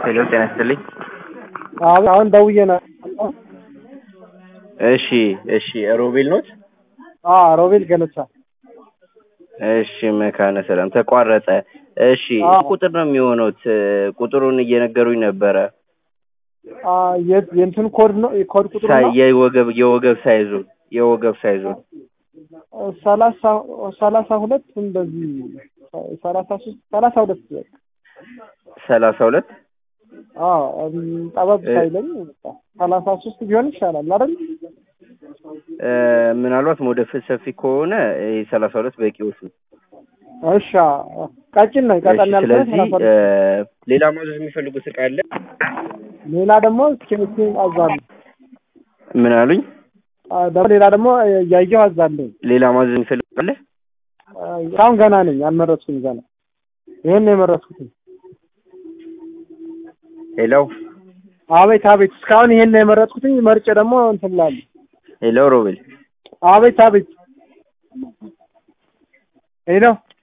ሄሎ ጤና ይስጥልኝ። አሁን አሁን ደውዬ ነው። እሺ እሺ ሮቤል ኖት? አዎ ሮቤል ገለጻ። እሺ መካነ ሰላም ተቋረጠ። እሺ አዎ። ቁጥር ነው የሚሆኑት ቁጥሩን እየነገሩኝ ነበረ። አ የት የእንትን ኮድ ነው የኮድ ቁጥሩ ሳይ- ነው የወገብ የወገብ ሳይዙን የወገብ ሳይዙን ሰላሳ ሰላሳ ሁለት እንደዚህ ሰላሳ ሶስት ሰላሳ ሁለት በቃ። ሰላሳ ሁለት አዎ እም፣ ጠበብ እ- ሳይለኝ በቃ ሰላሳ ሶስት ቢሆን ይሻላል አይደል? እ፣ ምናልባት ሞደፍ ሰፊ ከሆነ ይሄ ሰላሳ ሁለት በቂዎች ነው። እሺ አዎ። ቀጭን ነው እሺ ቀጠን ያልኩት ስለዚህ ሰላሳ እ፣ ሁለት ሌላ ማዘዝ የሚፈልጉት እቃ አለ? ሌላ ደግሞ ኬክ አዛለሁ ምን አሉኝ? አ፣ ደግሞ ሌላ ደግሞ እያየሁ አዛለሁ። ሌላ ማዘዝ የሚፈልጉት አለ? አሁን ገና ነኝ አልመረጥኩም ገና ይሄን ነው የመረጥኩት። ሄሎ አቤት አቤት እስካሁን ይሄን ነው የመረጥኩትኝ መርጬ ደግሞ እንትን እላለሁ። ሄሎ ሮቤል አቤት አቤት ሄሎ